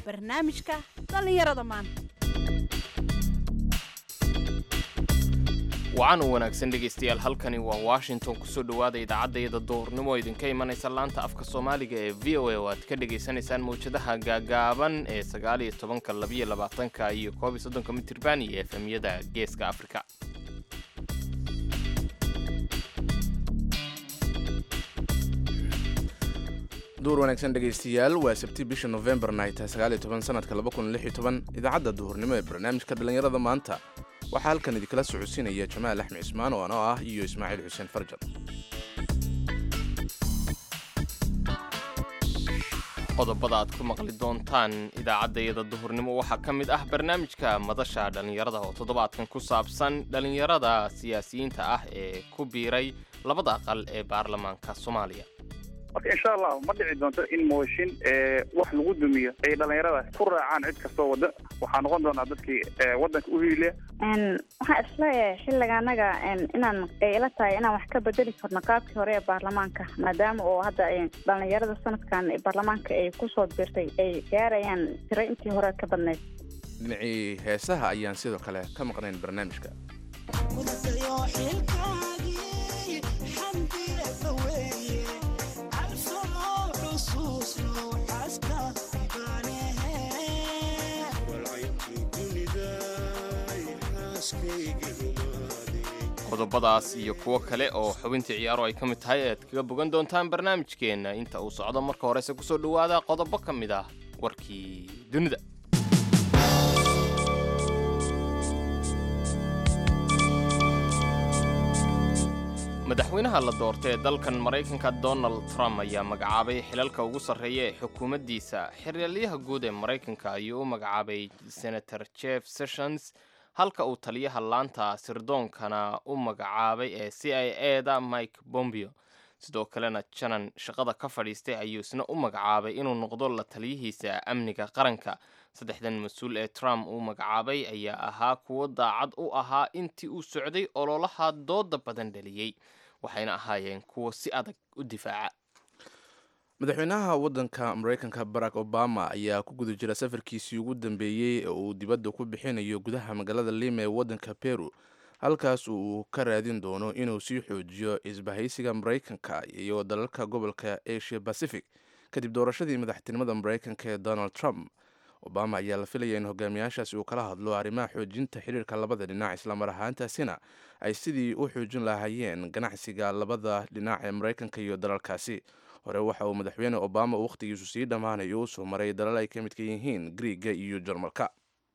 barnaamijka dhallinyarada maanta wacan u wanaagsan dhegaystayaal halkani waa washington kusoo dhowaada idaacadayada duhurnimo oo idinka imanaysa laanta afka soomaaliga ee v o a oo aad ka dhagaysanaysaan mawjadaha gaagaaban ee sagaaliyo tobanka labiyo labaatanka iyo koob iyo soddonka mitirban iyo efemyada geeska afrika duur wanaagsan dhegaystayaal waa sabti bisha novembarna ay tahay sagaal iyo toban sanadka laba kun lix iyo toban idaacadda duhurnimo ee barnaamijka dhallinyarada maanta waxaa halkan idinkala socodsiinaya jamaal axmed cismaan oo anoo ah iyo ismaaciil xuseen farjar qodobada aad ku maqli doontaan idaacaddayada duhurnimo waxaa ka mid ah barnaamijka madasha dhallinyarada oo toddobaadkan ku saabsan dhallinyarada siyaasiyiinta ah ee ku biiray labada aqal ee baarlamaanka soomaaliya marka insha allah ma dhici doonto in mooshin wax lagu dumiyo ay dhallinyarada ku raacaan cid kastoo wada waxaa noqon doonaa dadkii wadanka u hiiliya waxaan isleeyahay xilliga anaga inaan ay ila tahay inaan wax ka bedeli karno qaabkii hore ee baarlamaanka maadaama oo hadda dhallinyarada sanadkan baarlamaanka ay kusoo birtay ay gaarayaan tiro intii hore ka badnayd dhinacii heesaha ayaan sidoo kale ka maqnayn barnaamijka qodobadaas iyo kuwo kale oo xubintii ciyaaro ay ka mid tahay aad kaga bogan doontaan barnaamijkeenna inta uu socdo marka horese kusoo dhowaada qodobo ka mid ah warkii dunida madaxweynaha la doortay ee dalkan maraykanka donald trump ayaa magacaabay xilalka ugu sarreeya ee xukuumaddiisa xeraalyaha guud ee maraykanka ayuu u magacaabay senator jeff sessions halka uu taliyaha laanta sirdoonkana u magacaabay ee c i e da mike bombio sidoo kalena janan shaqada ka fadhiistay ayuu isna u magacaabay inuu noqdo la taliyihiisa amniga qaranka saddexdan mas-uul ee trump uu magacaabay ayaa ahaa kuwo daacad u ahaa intii uu socday ololaha dooda badan dhaliyey waxayna ahaayeen kuwo si adag u difaaca madaxweynaha waddanka maraykanka barack obama ayaa ku guda jira safarkiisii ugu dambeeyey ee uu dibadda ku bixinayo gudaha magaalada lima ee waddanka peru halkaas uu ka raadin doono inuu sii xoojiyo isbahaysiga maraykanka iyo dalalka gobolka asia pacific kadib doorashadii madaxtinimada maraykanka ee donald trump obama ayaa la filaya in hogaamiyaashaasi uu kala hadlo arrimaha xoojinta xiriirka labada dhinac islamar ahaantaasina ay sidii u xoojin lahaayeen ganacsiga labada dhinac ee maraykanka iyo dalalkaasi hore waxa uu madaxweyne obama uu wakhtigiisu sii dhammaanayo u soo maray dalal ay ka midka yihiin griiga iyo jarmalka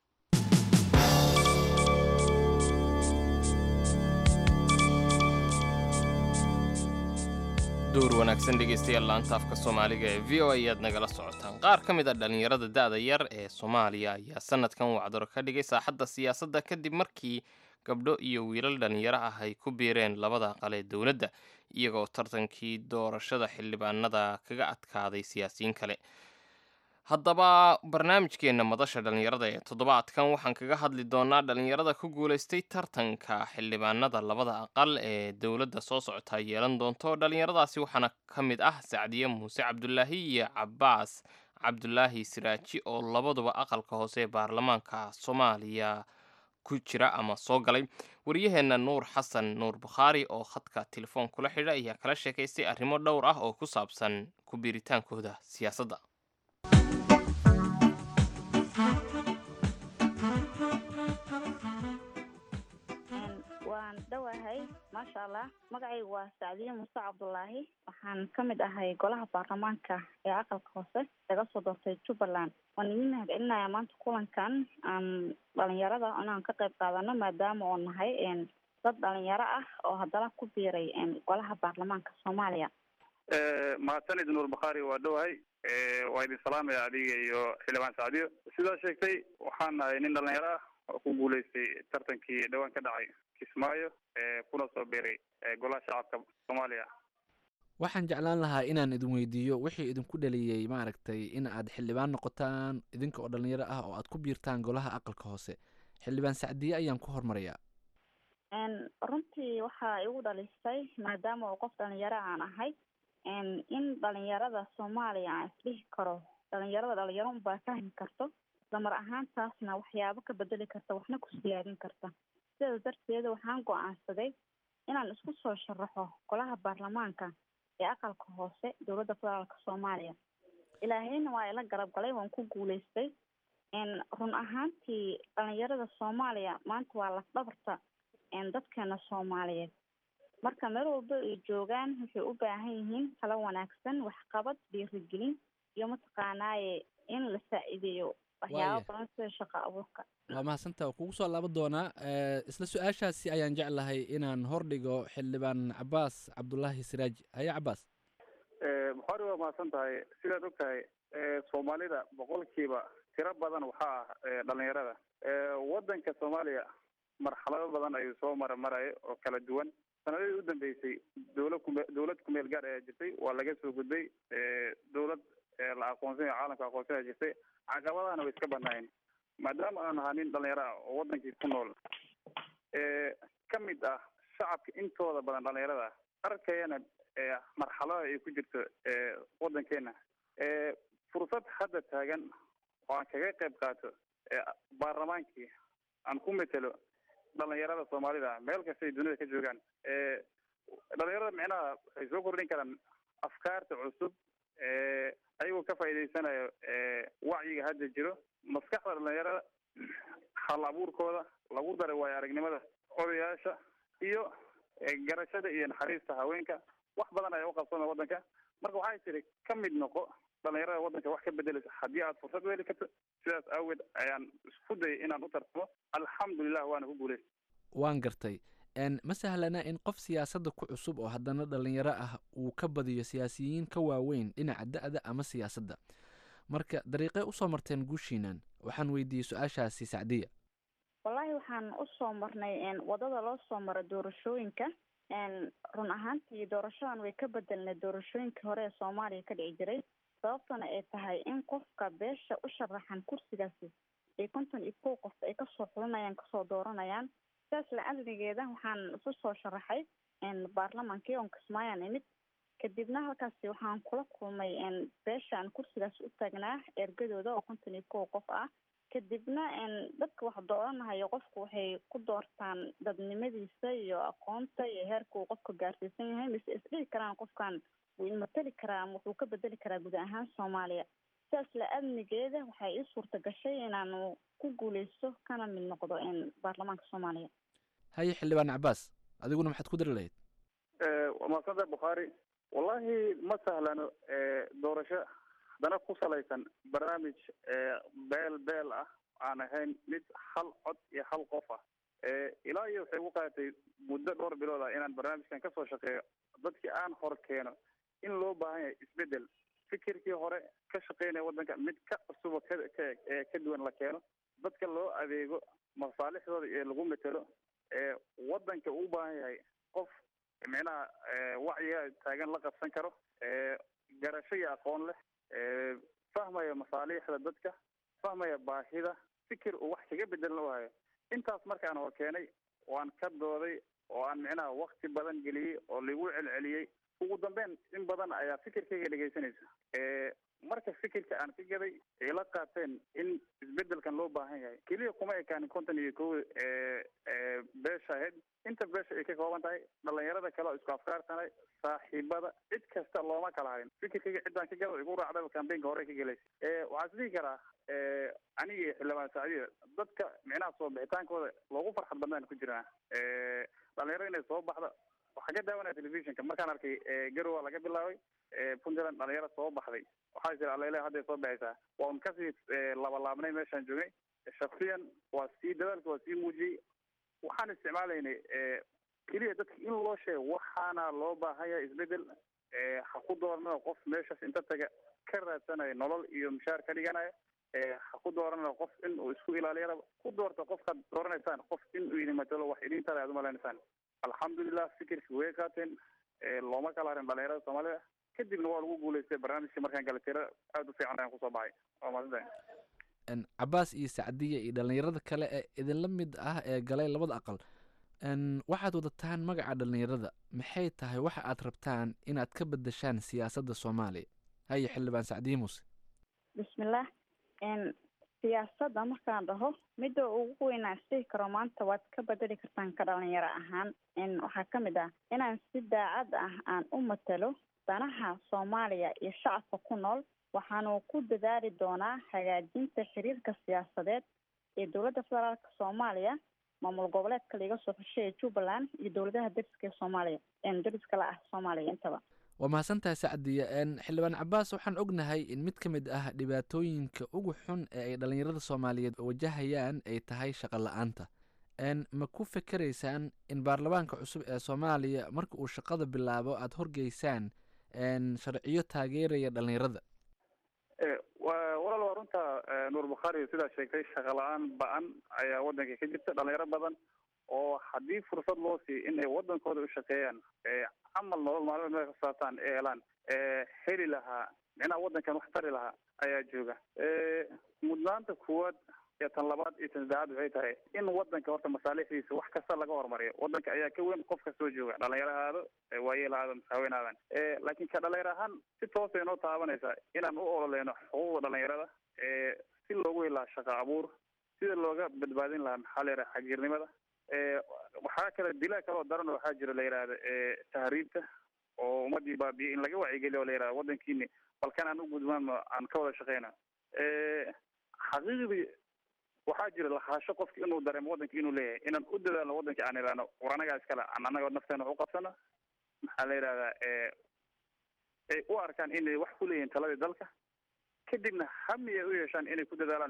duur wanaagsan dhegaystayaal laanta afka soomaaliga ee v o a ayaad nagala socotaan qaar ka mid a dhallinyarada da-da yar ee soomaaliya ayaa sanadkan wacdaro ka dhigay saaxadda siyaasadda kadib markii gabdho iyo wiilal dhallinyaro ah ay ku biireen labada aqal ee dowladda iyagoo tartankii doorashada xildhibaanada kaga adkaaday siyaasiyiin kale haddaba barnaamijkeenna madasha dhallinyarada ee toddobaadkan waxaan kaga hadli doonaa dhallinyarada ku guulaystay tartanka xildhibaanada labada aqal ee dowladda soo socota yeelan doonto dhallinyaradaasi waxaana ka mid ah sacdiye muuse cabdulaahi iyo cabaas cabdulaahi siraaji oo labaduba aqalka hoose ee baarlamaanka soomaaliya ku jira ama soo galay waryaheenna nuur xasan nuur bukhaari oo khadka telefoon kula xidha ayaa kala sheekaystay arrimo dhowr ah oo ku saabsan ku biiritaankooda siyaasadda waan dhowahay maasha allah magacaygu waa sacdiye muuse cabdulaahi waxaan ka mid ahay golaha baarlamaanka ee aqalka hoose laga soo doortay jubbaland waan idin mahadcelinayaa maanta kulankan aan dhalinyarada inaan ka qayb qaadano maadaama oo nahay dad dhalinyaro ah oo haddana ku biiray golaha baarlamaanka soomaaliya mahadsanid nuur bakhaari waa dhowahay waa idin salaamaya adiga iyo xildhibaan sacdiyo sidaa sheegtay waxaan nahay nin dhalinyaro ah oo ku guulaystay tartankii dhowaan ka dhacay kismaayo kuna soo biiray golaha shacabka soomaaliya waxaan jeclaan lahaa inaan idin weydiiyo wixii idinku dhaliyey maaragtay in aad xildhibaan noqotaan idinka oo dhalinyaro ah oo aad ku biirtaan golaha aqalka hoose xildhibaan sacdiye ayaan ku hormarayaa runtii waxaa igu dhalisay maadaama uu qof dhalinyaro aan ahay in dhalinyarada soomaaliya aan isdhihi karo dhalinyarada dhalinyaro unbaa fahmi karto islamar ahaantaasna waxyaabo ka bedeli karta waxna ku siyaadin karta sidaas darteeda waxaan go-aansaday inaan isku soo sharaxo golaha baarlamaanka ee aqalka hoose dowladda federaalka soomaaliya ilaahayna waa ila garab galay waan ku guuleystay run ahaantii dhalinyarada soomaaliya maanta waa lafdhabarta dadkeena soomaaliyeed marka meel walba ay joogaan waxay u baahan yihiin talo wanaagsan waxqabad dhiirigelin iyo mataqaanaaye in la saa-ideeyo waxyaaba badan sida shaqo abuurka waa mahadsantaa kugu soo laaban doonaa isla su-aashaasi ayaan jeclahay inaan hordhigo xildhibaan cabaas cabdulaahi siraaji haya cabaas buxaari waa mahadsan tahay sidaad og tahay soomaalida boqolkiiba tiro badan waxaa ah dhalinyarada wadanka soomaaliya marxalado badan ayuu soo mara maraya oo kala duwan sanadadii u dambeysay dowlad kume dowlad kumeel gaar ayaa jirtay waa laga soo gudbay dowlad la aqoonsanya caalamka aqoonsanya jirtay caqabadahana way iska banaayeen maadaama aan ahaa nin dhalinyaro ah oo wadankii ku nool ka mid ah shacabka intooda badan dhalinyarada arkayana marxalada ay ku jirto wadankeena fursad hadda taagan oo aan kaga qayb qaato baarlamaankii aan ku metelo dhalinyarada soomaalida meel kasta ay dunida ka joogaan dhalinyarada micnaha waxay soo kordhin karaan afkaarta cusub ayagoo ka faa'iidaysanayo wacyiga hadda jiro maskaxda dhalinyarada hal abuurkooda lagu daray waayo aragnimada odayaasha iyo garashada iyo naxariista haweenka wax badan ayaa uqabsana wadanka marka waxay tiri ka mid noqo dhalinyarada wadanka wax ka bedeleysa haddii aad fursad u heli karto sidaas aageed ayaan isku dayay inaan u tartamo alxamdulilah waana ku guuleystay waan gartay ma sahlana in qof siyaasadda ku cusub oo haddana dhalinyaro ah uu ka badiyo siyaasiyiin ka waaweyn dhinaca da-da ama siyaasadda marka dariiqee usoo marteen guushiinan waxaan weydiiyey su-aashaasi sacdiya wallaahi waxaan usoo marnay wadada loo soo maro doorashooyinka run ahaantii doorashadan way ka bedelnay doorashooyinkii hore ee soomaaliya ka dhici jiray sababtana ay tahay in qofka beesha u sharaxan kursigaasi ay konton iyo kow qof ay kasoo xulinayaan kasoo dooranayaan sidaas la-adligeeda waxaan isu soo sharaxay baarlamaankii oon kismaayaan imid kadibna halkaasi waxaan kula kulmay beeshaan kursigaas u taagnaa ergadooda oo konton iyo kow qof ah kadibna dadka wax dooranahayo qofku waxay ku doortaan dadnimadiisa iyo aqoonta iyo heerka uu qofka gaarsiisan yahay mise isdhihi karaan qofkan wuu imateli karaa ama wuxuu ka bedeli karaa guud ahaan soomaaliya sidaas la-adnigeeda waxay ii suurta gashay inaanu ku guuleysto kana mid noqdo baarlamaanka soomaaliya haye xildhibaan cabaas adiguna maxaad ku dari lahayd waa mahadsanta bukhaari wallahi ma sahlano doorasho haddana ku salaysan barnaamij beel beel ah aan ahayn mid hal cod iyo hal qof ah ilaa iyo waxay ugu qaadatay muddo dhowr bilood ah inaan barnaamijkan kasoo shaqeeyo dadkii aan hor keeno in loo baahan yahay isbedel fikirkii hore ka shaqeynaya waddanka mid ka cusubo ka ka ka duwan la keeno dadka loo adeego masaalixdooda ee lagu metelo waddanka uu baahan yahay qof micnaha wacyiga taagan la qabsan karo garasho iyo aqoon leh fahmaya masaaliixda dadka fahmaya baahida fikir uu wax kaga bedelan u hayo intaas markaan hor keenay waan ka dooday oo aan micnaha wakti badan geliyey oo lagu celceliyey ugu dambeyn in badan ayaa fikirkayga dhegaysanaysa marka fikirka aan ka gaday ay la qaateen in isbedelkan loo baahan yahay keliya kuma ekaanin konton iyo kow beesha ahayd inta beesha ay ka kooban tahay dhalinyarada kale oo isku afkaarsanay saaxiibada cid kasta looma kala harin fikirkayga ciddaan ka gada igu raacdaba kambeynka hore ka gelaysa waxaa is dhihi karaa aniga iyo xildhibaan sacdiya dadka micnaha soo bixitaankooda loogu farxad badnaan ku jiraan dhalinyaro inay soo baxda waxaa ka daawanaya telefishinka markaan arkay garowa laga bilaabay puntland dhalinyaro soo baxday waxaa jira alele hadday soo baxaysaa waan kasii labalaabnay meeshaan joognay shaksiyan waa sii dadaalka waa sii muujiyey waxaan isticmaalaynay keliya dadka in loo sheego waxaana loo baahan yahay isbedel ha ku dooranao qof meeshaas inta taga ka raadsanayo nolol iyo mushaar ka dhiganaya ha ku dooranao qof in uu isku ilaaliyana ku doorta qofkaad dooranaysaan qof in uu idin matalo wax idin tala aad umalaynasaan alxamdulilah fikirki way qaateen looma kala harin dhalinyarada soomaalida kadibna waa lagu guuleystay barnaamijkii markaan gala tira aada u fiican ayaan kusoo baxay waa maadsantahay cabaas iyo sacdiya iyo dhalinyarada kale ee idinla mid ah ee galay labada aqal waxaad wadataan magaca dhalinyarada maxay tahay waxa aad rabtaan inaad ka bedeshaan siyaasadda soomaaliya haye xildhibaan sacdiye muuse bismillaah siyaasadda markaan dhaho midda ugu weynaan isdhihi karo maanta waad ka bedeli kartaan ka dhalinyaro ahaan waxaa ka mid ah inaan si daacad ah aan u matalo danaha soomaaliya iyo shacabka ku nool waxaanu ku dadaali doonaa hagaajinta xiriirka siyaasadeed ee dowladda federaalka soomaaliya maamul goboleedka laiga soo xeshay ee jubbaland iyo dowladaha dariska ee soomaaliya dariska la ah soomaaliya intaba waa mahadsantahay sacdiya xildhibaan cabaas waxaan ognahay in mid ka mid ah dhibaatooyinka ugu xun ee ay dhallinyarada soomaaliyeed wajahayaan ay tahay shaqo la-aanta ma ku fikeraysaan in baarlamaanka cusub ee soomaaliya marka uu shaqada bilaabo aada horgeysaan sharciyo taageeraya dhallinyarada walaal waa runta nuur bukhaari sidaa sheegtay shaqa la-aan ba-an ayaa waddanka ka jirta dhalinyaro badan oo haddii fursad loo siiyo in ay waddankooda u shaqeeyaan camal nolol maalmeed meel ka saataan ee helaan heli lahaa micnaha waddankan wax tari lahaa ayaa jooga mudnaanta kuwaad iyo tan labaad iyo tan saddexaad waxay tahay in waddanka horta masaalixdiisa wax kasta laga hormariyo waddanka ayaa ka weyn qof kastoo jooga dhalinyaro ahaado waayeel ahaado masaaweyn aadan laakiin ka dhalinyaro ahaan si toosay noo taabanaysaa inaan u ololeyno xuquuqda dhalinyarada si loogu helaa shaqo abuur sida looga badbaadin lahaa maxaa la yidhaha xagiirnimada waxaa kale dilaa kaloo daran waxaa jira la yidhahda tahriibta oo ummadii baabiye in laga wacyigeliyo o la yidhahda waddankiini balkan aan u gudmaano aan ka wada shaqeyna xaqiiqdii waxaa jira lahaasho qofki inuu dareemo waddanka inuu leeyahay inaan u dadaalno waddanka aan ilaano war anagaa iskale aan anaga nafteena wax u qabsano maxaa la yidhahdaa ay u arkaan inay wax ku leeyihiin taladii dalka kadibna hami ay u yeeshaan inay ku dadaalaan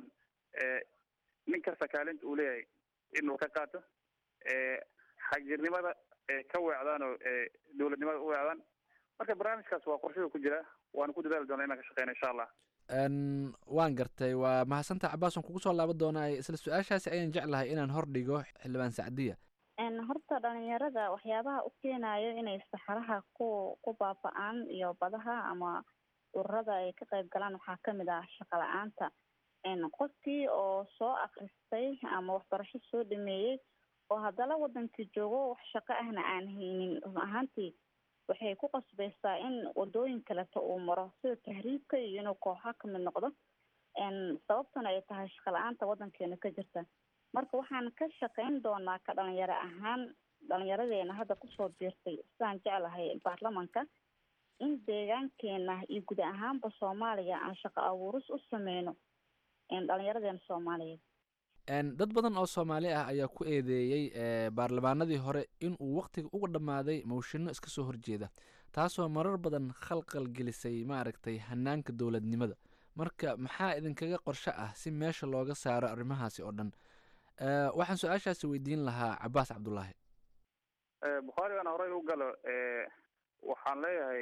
nin kasta kaalinta uu leeyahay inuu ka qaato xagjirnimada ka weecdaan oo dowladnimada u weecdaan marka barnaamijkaas waa qorshada ku jira waana ku dadaali doona inaan ka shaqeyna insha allah waan gartay waa mahadsantaha cabaas waan kugu soo laaban doonaa isla su-aashaasi ayaan jeclahay inaan hordhigo xildhibaan sacdiya horta dhalinyarada waxyaabaha u keenayo inay saxaraha ku ku baaba-aan iyo badaha ama ururada ay ka qayb galaan waxaa kamid ah shaqa la-aanta qofkii oo soo akristay ama waxbarasho soo dhameeyey oo haddana wadankii joogo wax shaqo ahna aan haynin run ahaantii waxay ku qasbaysaa in wadooyin kaleto uu maro sida tahriibka iyo inuu kooxa kamid noqdo sababtuna ay tahay shaqa la-aanta wadankeena ka jirta marka waxaan ka shaqeyn doonaa ka dhalinyaro ahaan dhalinyaradeena hadda kusoo biirtay sidaan jeclahay baarlamanka in deegaankeena iyo guud ahaanba soomaaliya aan shaqo abuuris u sameyno dhalinyaradeena soomaaliyeed dad badan oo soomaali ah ayaa ku eedeeyey baarlamaanadii hore in uu waktiga uga dhammaaday mawshino iska soo horjeeda taasoo marar badan khalqal gelisay maaragtay hanaanka dowladnimada marka maxaa idinkaga qorsho ah si meesha looga saaro arrimahaasi oo dhan waxaan su-aashaasi weydiin lahaa cabaas cabdullaahi bukhaari aan horey u galo waxaan leeyahay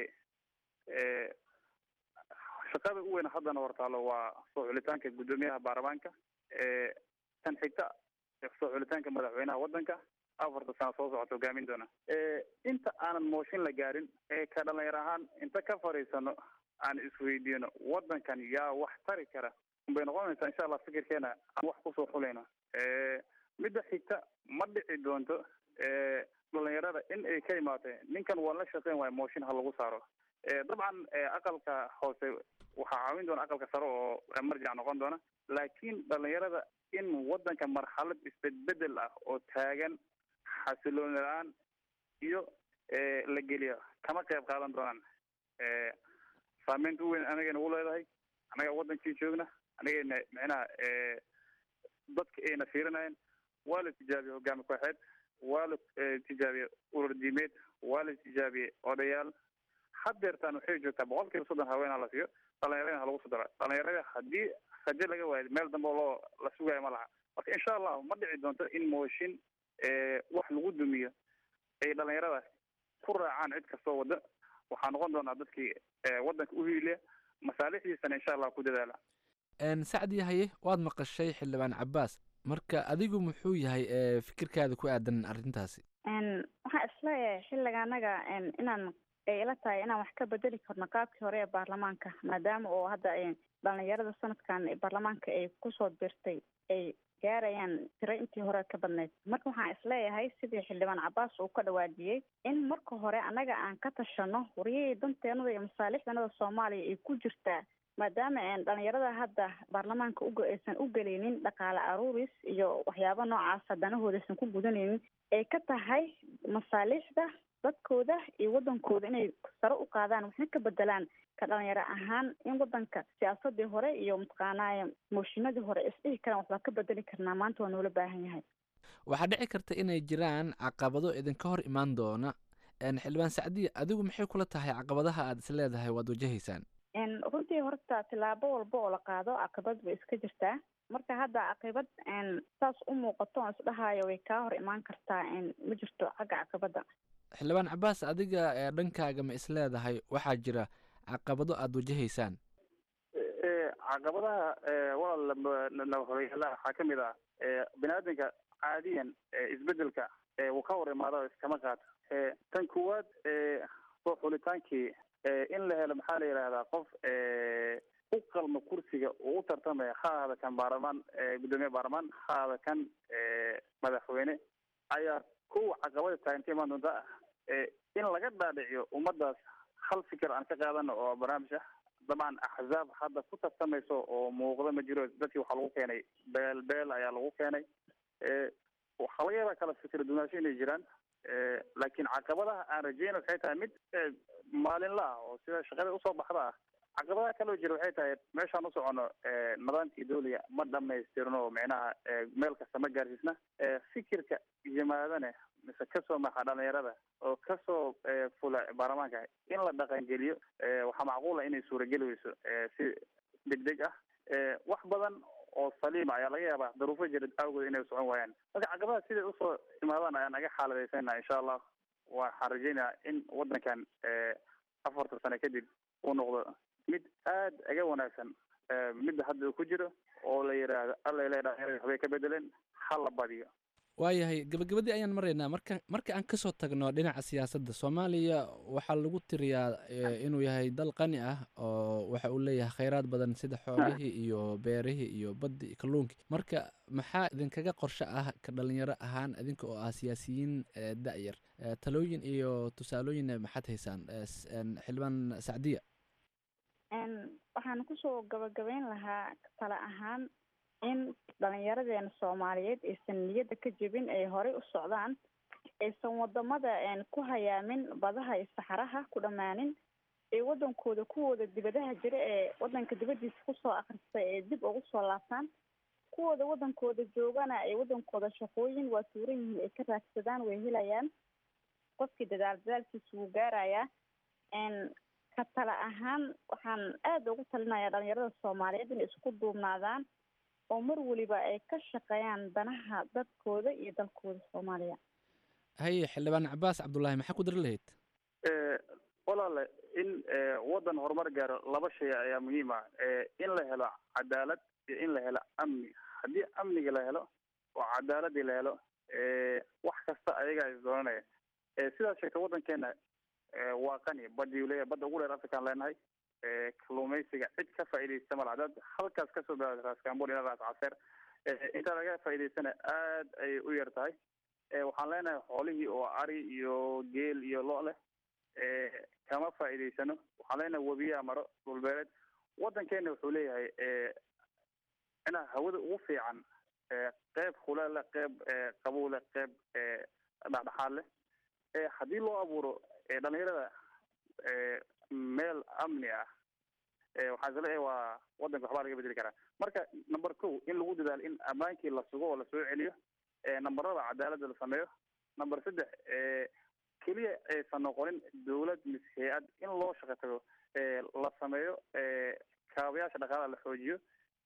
shaqada u weyn haddana hortaalo waa soo xulitaanka guddoomiyaha baarlamaanka tan xigta soo xulitaanka madaxweynaha waddanka afarta sano soo socota hogaamin doona inta aanan mooshin la gaarin ee ka dhalinyar ahaan inta ka fadhiisano aan isweydiino waddankan yaa wax tari kara unbay noqonaysaa insha allah fikirkeena aan wax kusoo xulayno midda xigta ma dhici doonto dhalinyarada in ay ka imaatay ninkan waa la shaqeyn waayo mooshin ha lagu saaro dabcan aqalka hoose waxaa caawin doona aqalka sare oo marjac noqon doona laakiin dhalinyarada in waddanka marxalad isbedbedel ah oo taagan xasilooni la-aan iyo la geliyo kama qayb qaadan doonaan saameynta u weyn anagayna u leedahay anaga waddankii joogna anagayna micnaha dadka ayna fiirinayeen waa la tijaabiyey hogaami kooxeed waa la tijaabiyey urur diimeed waa la tijaabiyey odayaal hadeertaan waxay joogtaa boqol kiiba soddon haweenaa la siiyo dhalinyarada ha lagu soo dara dhalinyarada haddii rajo laga waayo meel dambe oo loo la sugaayo ma laha marka insha allahu ma dhici doonto in mooshin wax lagu dumiyo ay dhalinyarada ku raacaan cid kastoo wadda waxaa noqon doonaa dadkii waddanka u hiiliya masaalixdiisana insha allah ku dadaala sacdi haye waad maqashay xildhibaan cabaas marka adigu muxuu yahay fikirkaada ku aadan arrintaasi waxaan isleeyahay xilliga anaga inaan ay ila tahay inaan wax ka bedeli karno qaabkii hore ee baarlamaanka maadaama oo hadda dhalinyarada sanadkan baarlamaanka ay kusoo birtay ay gaarayaan tiro intii hore ka badnayd marka waxaan isleeyahay sidii xildhibaan cabaas uu ka dhawaajiyey in marka hore annaga aan ka tashano waryahii danteenada iyo masaalixdanada soomaaliya ay ku jirtaa maadaama dhalinyarada hadda baarlamaanka uga aysan u geleynin dhaqaale aruuris iyo waxyaabo noocaasa danahooda aysan ku gudanaynin ay ka tahay masaaliixda dadkooda iyo wadankooda inay sare u qaadaan waxna ka bedelaan ka dhalinyaro ahaan in wadanka siyaasadii hore iyo mataqaanaa mooshinadii hore isdhihi karaan waxbaa ka bedeli karnaa maanta waa noola baahan yahay waxaa dhici karta inay jiraan caqabado idinka hor imaan doona xildhibaan sacdiya adigu maxay kula tahay caqabadaha aad is leedahay waad wajahaysaan runtii horta tilaabo walba oo la qaado caqabad bay iska jirtaa marka hadda caqibad saas u muuqato on isdhahayo way kaa hor imaan kartaa ma jirto xagga caqabadda xildhibaan cabaas adiga ee dhankaaga ma is leedahay waxaa jira caqabado aada wajahaysaan caqabadaha walaal horyaalaha waxaa kamid ah bini-aadanka caadiyan isbedelka wuu ka hor imaado iskama qaato tan kuwaad soo xulitaankii in la helo maxaa la yidhahdaa qof u qalma kursiga uu u tartamaya ha ahada kan baarlamaan guddoomiye baarlamaan ha ahada kan madaxweyne ayaa kuwa caqabada taaganta imaan doonta in laga dhaadhiciyo ummadaas hal fikir aan ka qaadano oo barnaamij ah dabcan axzaab hadda ku tartamayso oo muuqda ma jiro dadkii waxaa lagu keenay beel beel ayaa lagu keenay waxaa laga yaabaa kala fikir dunaasho inay jiraan laakiin caqabadaha aan rajeyna waxay tahay mid maalinla ah oo sida shaqada usoo baxda ah caqabadaha kaloo jira waxay tahay meeshaan u socono nidaamkii dawliga ma dhamaystirno micnaha meel kasta ma gaarsiisna fikirka yimaadane mise kasoo maxa dhalinyarada oo kasoo fula baarlamaanka in la dhaqangeliyo waxaa macquula inay suurageli weyso si degdeg ah wax badan oo saliima ayaa laga yaabaa daruufo jira awgood inay socon waayaan marka caqabadaha siday usoo imaadaan ayaan naga xaaladaysanaa insha allah waxaan rajeynayaa in wadankan afartan sano kadib uu noqdo mid aad aga wanaagsan midda hadda uu ku jiro oo la yidhaahdo alla le dhalinyarada waxbay ka bedeleen ha la badiyo waayahay gabagabadii ayaan maraynaa marka marka aan kasoo tagno dhinaca siyaasadda soomaaliya waxaa lagu tiriyaa inuu yahay dal qani ah oo waxa uu leeyahay kheyraad badan sida xoolihii iyo beerihii iyo baddi iyo kalluunkii marka maxaa idinkaga qorshe ah ka dhalinyaro ahaan idinka oo ah siyaasiyiin da-yar talooyin iyo tusaalooyinna maxaad haysaan xildhibaan sacdiya waxaan kusoo gabagabeyn lahaa tale ahaan in dhalinyaradeena soomaaliyeed aysan niyadda ka jebin ay horey u socdaan aysan wadamada ku hayaamin badaha iyo saxaraha ku dhammaanin ee wadankooda kuwooda dibadaha jira ee wadanka dibadiisa kusoo akristay ee dib ugu soo laabtaan kuwooda wadankooda joogana ay wadankooda shaqooyin waa tuuran yihiin ay ka raadsadaan way helayaan qofkii dadaal dadaalkiisa wuu gaarayaa ka tale ahaan waxaan aada ugu talinayaa dhalinyarada soomaaliyeed inay isku duubnaadaan oo mar weliba ay ka shaqeeyaan danaha dadkooda iyo dalkooda soomaaliya haye xildhibaan cabaas cabdullaahi maxaa ku dari lahayd walaale in waddan horumar gaaro laba shay ayaa muhiim ah in la helo cadaalad iyo in la helo amni haddii amniga la helo oo cadaaladii la helo wax kasta ayagaa is doonanaya sidaas sheegta waddankeena waa qani badiu leeyahay badda ugu dheer afrikaan leenahay kalluumaysiga cid ka faa'iidaysta mala hadaad halkaas kasoo bilaawda raas kambon ilaa raas caseer intaa laga faa'iidaystana aad ayay u yar tahay waxaan leenahay xoolihii oo ari iyo geel iyo lo leh kama faa'iidaysano waxaan leenahay webiyaa maro dhulbeereed waddankeena wuxuu leeyahay inaa hawada ugu fiican qeyb khuleel leh qeyb qabow leh qeyb dhexdhexaad leh haddii loo abuuro dhalinyarada meel amni ah waxaan isleeyahay waa waddanka waxbaa laga bedeli karaa marka number ko in lagu dadaalo in ammaankii la sugo oo lasoo celiyo namberada cadaaladda la sameeyo number saddex keliya aysan noqonin dawlad mise hay-ad in loo shaqo tago la sameeyo kaabayaasha dhaqaalaha la xoojiyo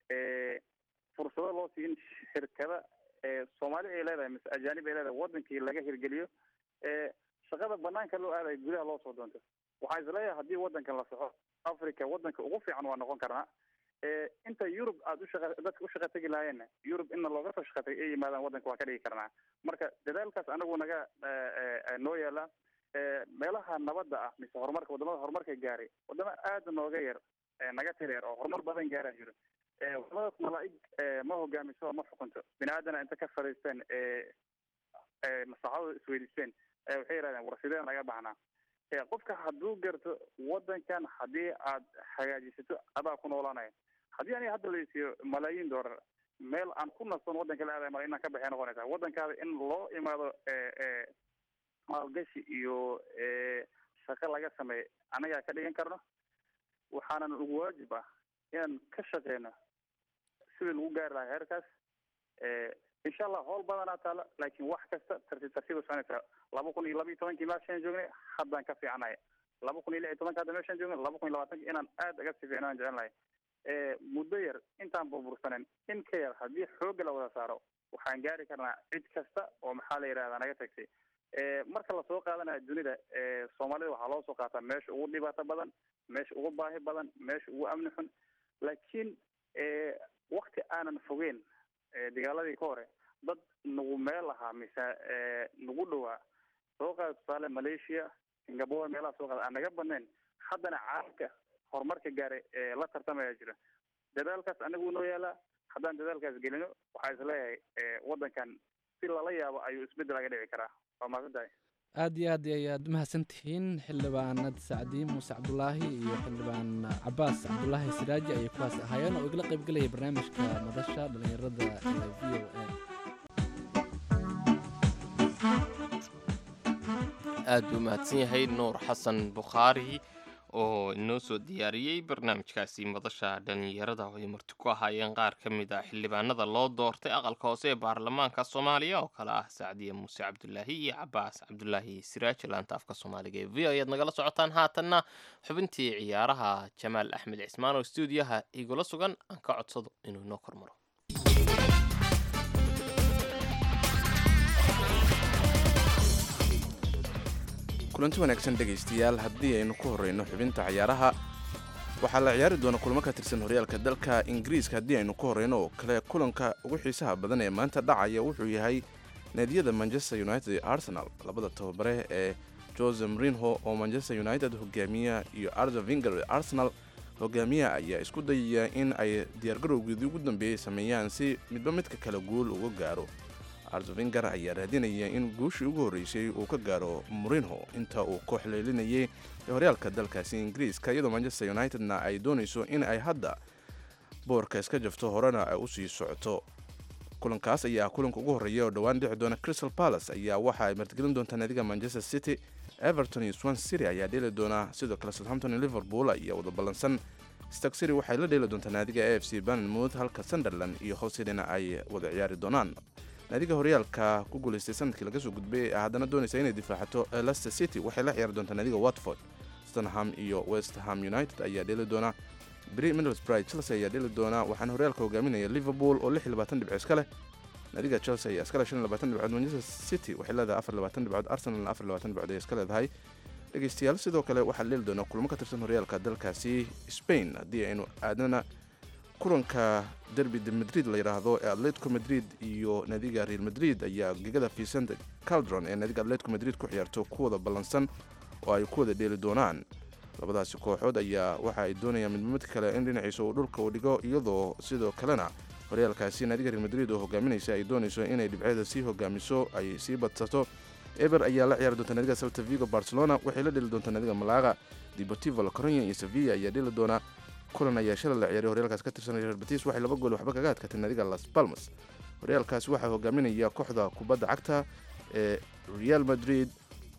fursado loo siiyo in shirkada soomaali ay leedahay mise ajaanib ay leedahay wadankii laga hirgeliyo shaqada banaanka loo aadayo gudaha loo soo doonto waxaan isleeyahay haddii wadankan la soxo africa wadanka ugu fiican waa noqon karnaa inta yurub aada ushaqa dadka u shaqa tegi lahaayeenna yurub inna looga soo shaqa tagay ay yimaadaan wadanka waa ka dhigi karnaa marka dadaalkaas anagu naga noo yaala meelaha nabadda ah mise horumarka wadamada horumarka gaaray wadamo aada nooga yar naga tir yar oo horumar badan gaaraa jiro wadamadaas malaa-ig ma hogaamiso ma xukunto bini aadana inta ka fadhiisteen maslaxadooda isweydiisteen waxay yidhahdeen war sidee naga baxnaa qofka hadduu garto wadankan haddii aad hagaajisato adaa ku noolaanaya haddii aniga hadda laysiiyo malaayiin doolar meel aan ku nastoon wadanka la aadaya mala inaan ka baxay noqonaysa wadankaada in loo imaado maalgashi iyo shaqo laga sameeyo annagaa ka dhigan karno waxaanan ugu waajib ah inaan ka shaqeyno sidii lagu gaari lahaa heerkaas insha allah howl badanaa taalo laakiin wax kasta tartiib tartiiba soconaysa laba kun iyo laba iyo tobankii meeshaan joognay haddaan ka fiicnaya laba kun iyo lix iyo tobanka hadda meeshaan joognay laba kun iyo labaatanki inaan aad aga sii fiicnaan jecel lahay muddo yar intaan burbursanen in ka yar haddii xoogga la wada saaro waxaan gaari karnaa cid kasta oo maxaa la yidhahdaa naga tagtay marka lasoo qaadanaya dunida soomaalida waxaa loo soo qaataa meesha ugu dhibaato badan meesha ugu baahi badan meesha ugu amni xun laakiin wakti aanan fogeyn dagaaladii ka hore dad nagu meel ahaa mise nagu dhowaa soo qaada tusaale malaysia singapore meelaha soo qaada aan naga badnayn haddana caalamka horumarka gaaray ee la tartamaya jira dadaalkaas anagu noo yaalaa haddaan dadaalkaas gelino waxaa isleeyahay wadankan si lala yaabo ayuu isbeddel aga dhici karaa waa mahadsan tahay aad iyo aad ayaad umahadsan tihiin xildhibaanad sacdiin muuse cabdulaahi iyo xildhibaan cabaas cabdulaahi siraaji ayay kuwaas ahaayeen oo igala qayb gelaya barnaamijka madasha dhallinyarada ee v o a aad buu mahadsan yahay nuur xasan bukhaari oo inoo soo diyaariyey barnaamijkaasi madasha dhallinyarada oo ay marti ku ahaayeen qaar ka mid ah xildhibaanada loo doortay aqalka hoose ee baarlamaanka soomaaliya oo kale ah sacdiye muuse cabdulaahi iyo cabaas cabdulaahi siraaj laanta afka soomaaliga ee v o ayaad nagala socotaan haatanna xubintii ciyaaraha jamaal axmed cismaan oo stuudiyaha igula sugan aan ka codsado inuu inoo kormaro kulanti wanaagsan dhegaystayaal haddii aynu ku horreyno xubinta ciyaaraha waxaa la ciyaari doona kulamo ka tirsan horyaalka dalka ingiriiska haddii aynu ku horreyno oo kale kulanka ugu xiisaha badan ee maanta dhacaya wuxuu yahay naadiyada manchester united iyo arsenal labada tababare ee jose mrinho oo manchester united hogaamiya iyo arda vinger ee arsenal hogaamiyaha ayaa isku dayaya in ay diyaargarowgeedii ugu dambeeyey sameeyaan si midba midka kale guul uga gaaro ardovinger ayaa raadinaya in guushii ugu horreysay uu ka gaaro murinho inta uu koox leelinayay ee horyaalka dalkaasi ingiriiska iyadoo manchester unitedna ay doonayso in ay hadda boorka iska jafto horena ay usii socoto kulankaas ayaa kulanka ugu horreeya oo dhowaan dhici doona crystal palace ayaa waxa ay martigelin doontaa naadiga manchester city everton iyo swan city ayaa dheeli doona sidoo kale southampton iyo liverpool ayaa wada ballansan stark city waxay la dheeli doontaa naadiga a f c banmouth halka sunderland iyo howsidina ay wada ciyaari doonaan naadiga horyaalka ku guulaystay sanadkii laga soo gudbay haddana doonaysa inay difaacato leicester city waxay la ciyaari doontaa naadiga watford stanham iyo west ham united ayaa dheeli doona bri middlesbrough chelsea ayaa dheeli doona waxaana horyaalka hogaaminaya liverpool oo lix iyo labaatan dhibco iska leh naadiga chelsea ayaa iskale shan iyo labaatan dhibcood manchester city waxay leedahay afar iyo labaatan dhibcood arsenalna afar iyo labaatan dhibcood ayay iska leedahay dhegeystayaal sidoo kale waxaa dheeli doona kulamo ka tirsan horyaalka dalkaasi spain haddii aynu aadnana kulanka derby de madrid la yidhaahdo ee atletico madrid iyo naadiga real madrid ayaa gegada vicente caldron ee naadiga atletico madrid ku ciyaarto ku wada ballansan oo ay ku wada dheeli doonaan labadaasi kooxood ayaa waxa ay doonayaan midba mid kale in dhinaciisa uu dhulka uu dhigo iyadoo sidoo kalena horyaalkaasi naadiga real madrid oo hogaaminaysa ay doonayso inay dhibceeda sii hogaamiso ay sii badsato eber ayaa la ciyaari doonta naadiga salta vigo barcelona waxay la dheli doontaa naadiga malaga deportivo la coronia iyo sevilla ayaa dheli doona kulan ayaa shalay la ciyaaray horyaalkaas ka tirsan real betis waxay laba gool waxba kaga adkaatay naadiga las palmas horyaalkaasi waxaa hogaaminaya kooxda kubadda cagta ee real madrid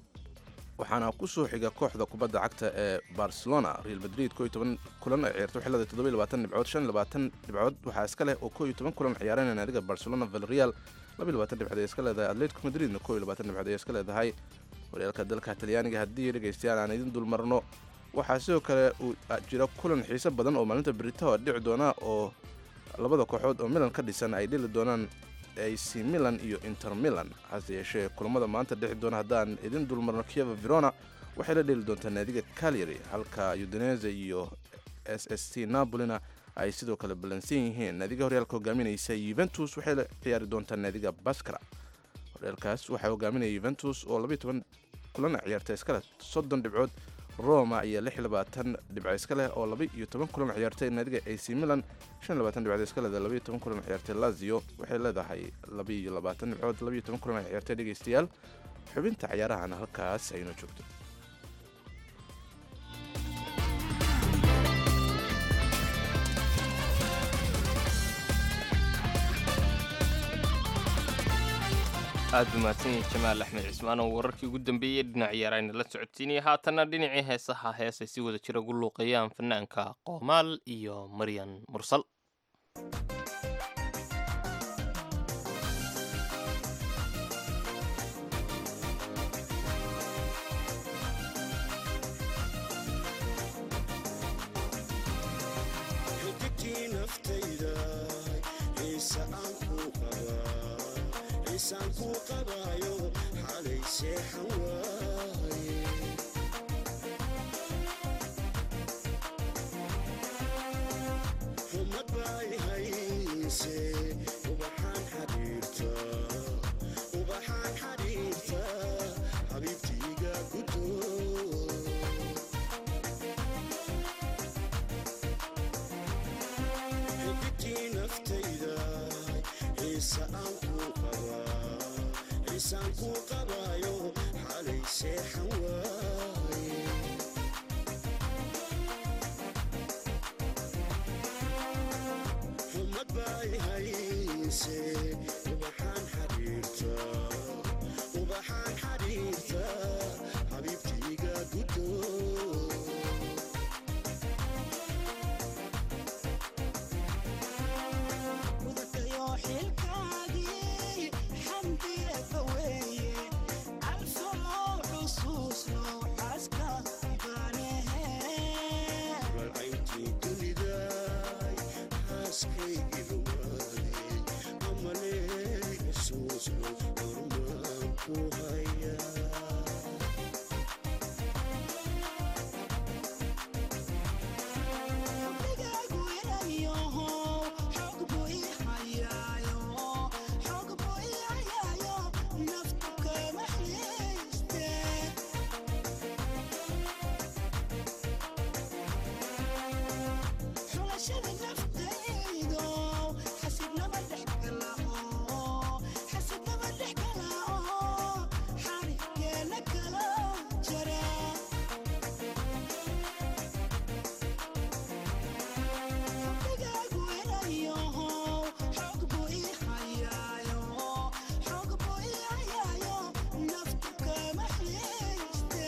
waxaana ku soo xiga kooxda kubadda cagta ee barcelona real madrid ko iyo toban kulan ay ciyaartay waxay leedahay toddoba iyo labaatan dhibcood shan iyo labaatan dhibcood waxaa iska leh oo ko iyo toban kulan ciyaarana naadiga barcelona valreal laba iyo labaatan dhibcood ay iska leedahay atletico madridna ko iyo labaatan dhibcood ay iska leedahay horyaalka dalka talyaaniga haddii dhegaystayaal aan idin dul marno waxaa sidoo kale uu jira kulan xiiso badan oo maalinta beritaho dhici doona oo labada kooxood oo milan ka dhisan ay dheli doonaan ac milan iyo inter milan hase yeeshee kulamada maanta dhici doona haddaan idin dulmarno kieva verona waxay la dheli doontaa naadiga calyary halka udinese iyo s s t napolina ay sidoo kale ballansan yihiin naadiga horyaalka hogaaminaysa yuventus waxay la ciyaari doontaa naadiga baskara horyaalkaas waxaa hogaaminaya yuventus oo labayo toban kulan ciyaarta iskale soddon dhibcood roma ayaa lix iyo labaatan dhibco iska leh oo laba iyo toban kulan ciyaartay naadiga ac milan shan iyo labaatan dhibcood iska leedahay laba iyo toban kulan ciyaartay lazio waxay leedahay laba iyo labaatan dhibcood laba iyo toban kulan ciyaartay dhegaystayaal xubinta ciyaarahana halkaas aynoo joogto aad buu mahadsan yahay jamaal axmed cismaan oo wararkii ugu dambeeyey dhinac ciyaarayna la socodsiinaya haatanna dhinacii heesaha heesay si wada jira ugu luuqeeyaan fanaanka qoomaal iyo maryan mursal xididkii naftayda xiise aan kuu qabaa xiisaan kuu qabaayo xalay seexan waaye xumad bay hayse ubaxaan xariirta ubaxaan xariirta xabiibtiiga gudoo xididkii naftayda xiise aan kuu qabaa xiisaan kuu qabaayo xalay seexan waaye xumad bay hayse ubaxaan xariirta ubaxaan xariirta xabiibtiiga gudoo mudakayo xilkaagii xamdiye faweeye alfamo xusuusno xaaska ibaanehe ralcayntii dunidaay xaaskaygii rumaadey amalee xusuusno hormaan ku hayaa xubnigaagu inayoho xoog buu ii hayaayo xoog buu ii hayaayo naftu kama xiiste xulashada naftaydo xasidnama dhex galao xasidnama dhex galao xariggeena kala jara xubnigaagu inayoho xoog buu ii hayaayo xoog buu ii hayaayo naftu kama xiiste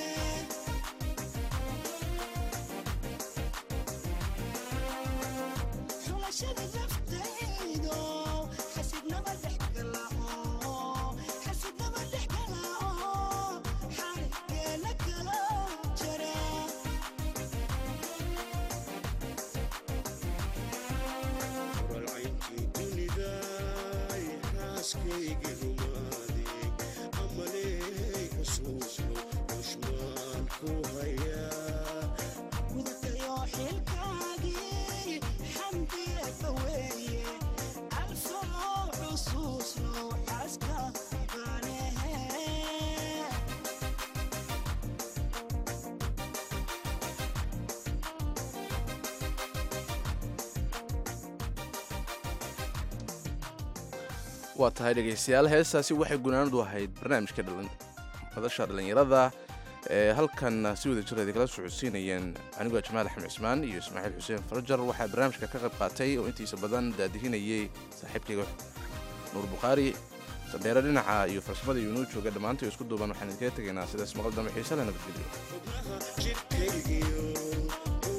xulashada naftaydo xasidnama dhex galao xasidnama dhex galao xariggeena kala jara ralcayntii dunidaay xaaskaygii rumaadey amalee xusuusno xushmaan ku hayaa mudakayo xilkaagii xamdiye faweeye alfamo xusuusno xaaska ibaanehe waa tahay dhegaystayaal heestaasi waxay gunaanadu ahayd barnaamijka madasha dhallinyarada ee halkan si wada jireeda kala socodsiinayeen anigoo jamaal axmed cismaan iyo ismaaciil xuseen farajar waxaa barnaamijka ka qayb qaatay oo intiisa badan daadihinayay saaxiibkayga nuur bukhaari sandheere dhinaca iyo farsamada iyo inuu jooga dhammaantay isku duuban waxaan idinkaga tegaynaa sidaas maqal dambe xiise le nabadgelyo xubnaha jidhkaygiyo